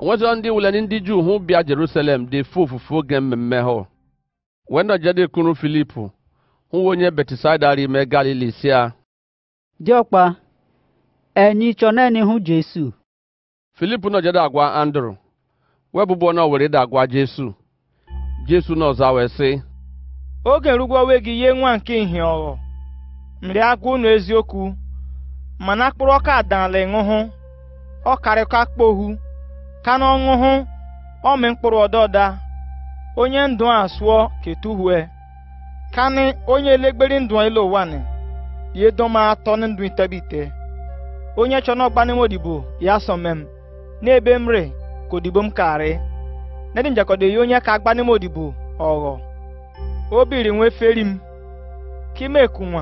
nwezọ ndị wule ndị juu hụ bịa jerusalem dị fu ofufu oge mmemme hụ wee nọjede kunu filip hụ onye betisaida ime galili si a diọkpa ẹ̀yin tsọ nẹ́ni hu Jésù filip nọjede agwa andrew wee bụbọ na were da agwa jesu jesu na ọza wee sị oge rugwowe gị ihe nwa nke ihe ọghọ mri agwa unu eziokwu mana akpụrụ ọka adala ịṅụhụ ọ karịkwa akpohu ka na ọṅụhụ ọmị mkpụrụ ọdọọda onye ndụ a sụọ ketuhue kani onye elegberi ndụ elu ụwa ni ye doma atọ na ndụ itebite onye chọ n'ọgba n'ime odibo ya sọ mem n'ebe m re ka odibo m karị nedi njakọdo ya onye ka agba n'ime odibo ọghọ obiri nwe feri m kimekunwa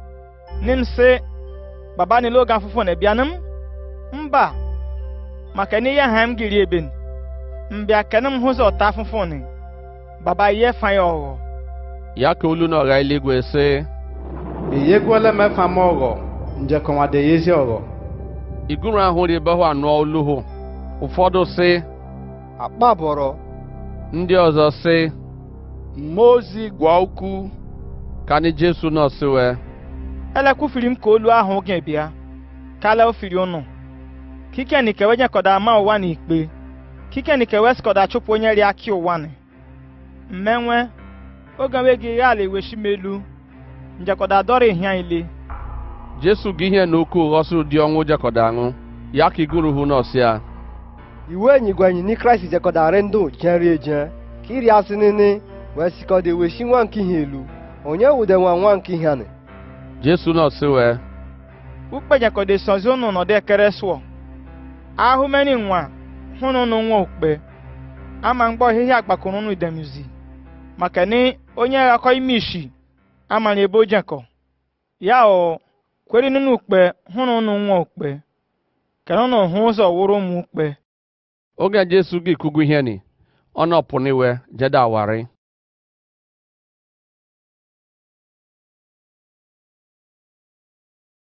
nim sị baba nile oge afụfụ na bịanụ m mba maka n'ihe ha m giri eben mbịa kene m hụzọ ọta afụfụ ni baba ihe fa ya ọghọ ya ka olu na ọgha eluigwe sị eyegwuola m efa m ọghọ njekọnwade ya ezi ọghọ iguru ahụ ribe hụ anụ olu hụ ụfọdụ sị akpabọrọ ndị ọzọ sị mmụọ ozi gwa ukwu ka ni jesu nọ sị wee elekwufiri m ka olu ahụ oge bịa kala ofiri ụnụ kikeni kewe nyekọda ama ụwa na ikpe kikeni kewe sikọda chụpụ onye ri aki ụwa ni mmenwe oge nwe gị ya ala eweshi m elu njekọda dọrọ ihia ile jesu gị ihe na oke ụghọsụ dị ọnwụ jekọda aṅụ ya ka iguru hụ nọ sị a iwe enyi gwa enyi ni kraịst jekọdarị ndụ jeri eje ka iri asị nini wee sikọda weshi nwa nke ihe elu onye wude nwa nwa nke ihe anị jesu nọ sị wee ukpe nyekọda esozi ụnụ nọdụ ekere sụọ ahụmeni nwa hụnụ nụ nwa okpe ama mgbọ ohihia agbakọrọ ụnụ idemizi maka ni onye ghakọ ime ishi amara ebe o jekọ ya o kweri nụnụ ukpe hụnụ nụ nwa okpe kere ụnụ hụ ụzọ wụrụ ụmụ ukpe oge jesu gị kugu ihe ni ọ nọpụ n'iwe jede awarị